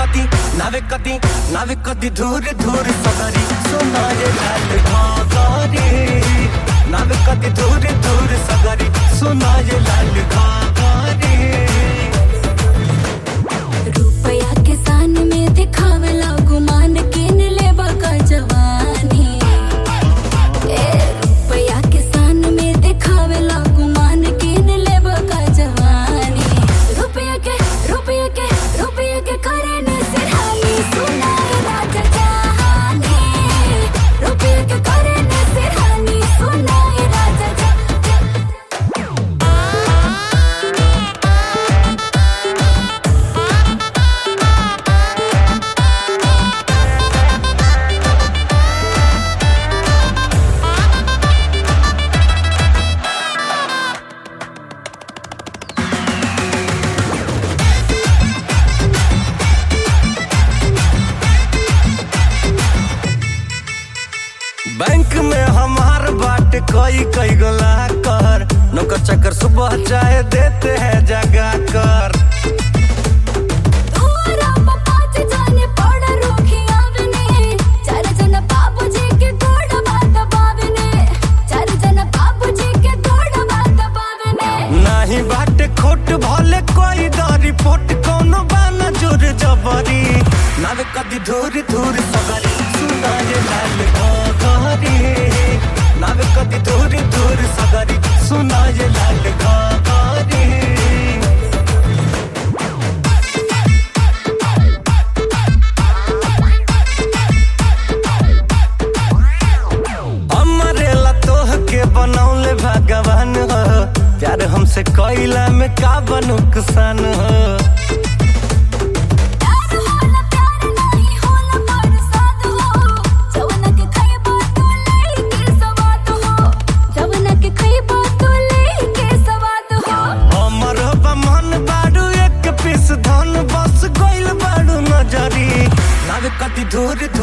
कति नावे कति नावे कति धूर धूर सगरी सुनारे लाल घाघरे नावे कति धूर धूर सगरी सुनारे लाल घाघरे रुपया के सान में दिखावेला गुमान किन लेबा का जवानी ए रुपया के सान में दिखावेला गुमान किन लेबा का जवानी रुपया के रुपया के रुपया के करे न सिरहानी सुनाए राजा जहानी रुपया के करे न सिरहानी सुनाए राजा जहानी बैंक में हमार बाट कई कई गोला कर नौकर चक्कर सुबह चाय देते हैं जगा कर तोरा पापाच जाने पड़ रोखिया बने चार जन बाबूजी के गोड़ बात बावने चार जन बाबूजी के गोड़ बात बावने नाही बाट खोट भले कोई दरी पोट कोनो बाना जोर जबरी नावे कदी धूर धूर सगरी सुनाए लाल घाघरे नावे कदी धूर धूर सगरी सुनाए लाल घाघरे हमरे ला तोह के बनौले भगवान हो प्यार हमसे कैला में का नुकसान हो प्यार होला प्यार नहीं होला बरसात हो जवन के खइबा तो ले के सवात हो जवन के खइबा तो ले के सवात हो हमर मन बाड़ू एक पीस धन बस गइल बाड़ू नजरी नावे कति धूर